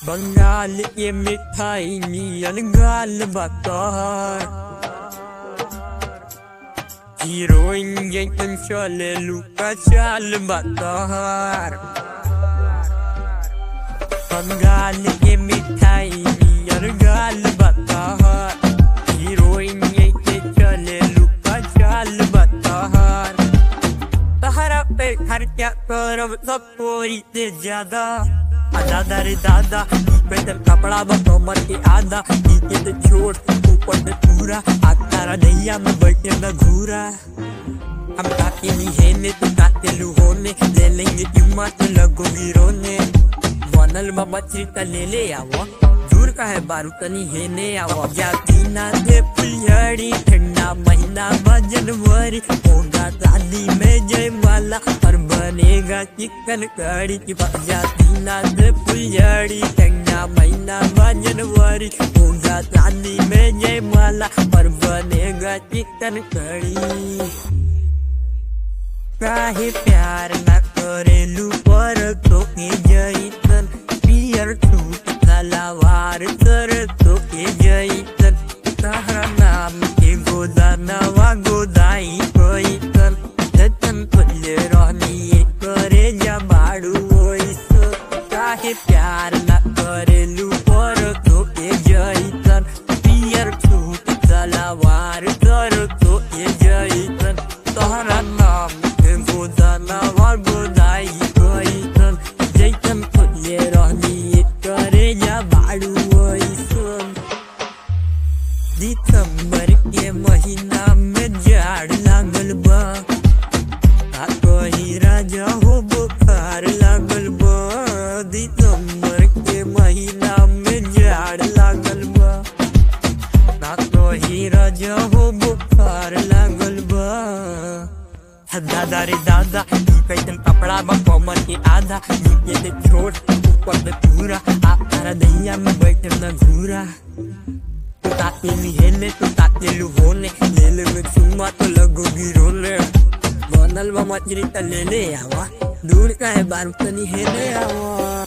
बंगाल के मिठाई नियन गाल बकार हीरोइन जैसन चले लुका चाल बकार बंगाल के मिठाई नियन गाल बकार हीरोइन जैसे चले लुका चाल बकार तहरा पे खर्चा करब सब कोई से ज्यादा आ दादा रे दादा बेहतर कपड़ा बा कमर के आधा नीचे से छोट ऊपर से पूरा आ तारा दैया में बैठे न घूरा हम ताके नहीं हेने तो ताके लू होने ले लेंगे चुम्मा तो लगोगी रोने बनल बा मछली त ले ले आवो दूर का है बारू तनी हेने आवो जाती ना दे फुलझड़ी ठंडा महीना बा जनवरी होगा शादी में जय माला और बनेगा चिकन कड़ी की जाती ना दे फुलझड़ी ठंडा महीना बा जनवरी होगा शादी में जय माला और बनेगा चिकन कड़ी काहे प्यार न करेलू पर तोके जैसन पियर छूट तलवार कर तोके जैसन तहरा नाम के गोदानवा गोदाई कैसन जतन तुल्य रहनी करे जबाड़ू ओइसन काहे प्यार न करेलू पर तोके जैसन पियर छूट तलवार कर तोके जैसन तोहरा नाम के गोदानवा गोदाई कैसन जैसन खुले रहनी करे जा बाड़ू ओइसन दिसंबर के महीना में जाड़ लागल बा आ कही राजा हो बुखार लागल बा दिसंबर के महीना में जाड़ लागल बा ना कही राजा हो बुखार लागल बा दादा रे दादा ई कैसन कपड़ा बा कमर के आधा नीचे से छोट ऊपर से पूरा आ तारा दैया में बैठे न घूरा तू ताके ली हेले तू ताके लू होने ले ले में चुम्मा तो लगोगी रोने बनल बा मछली त ले ले आवा दूर का है बारू तनी हेले आवा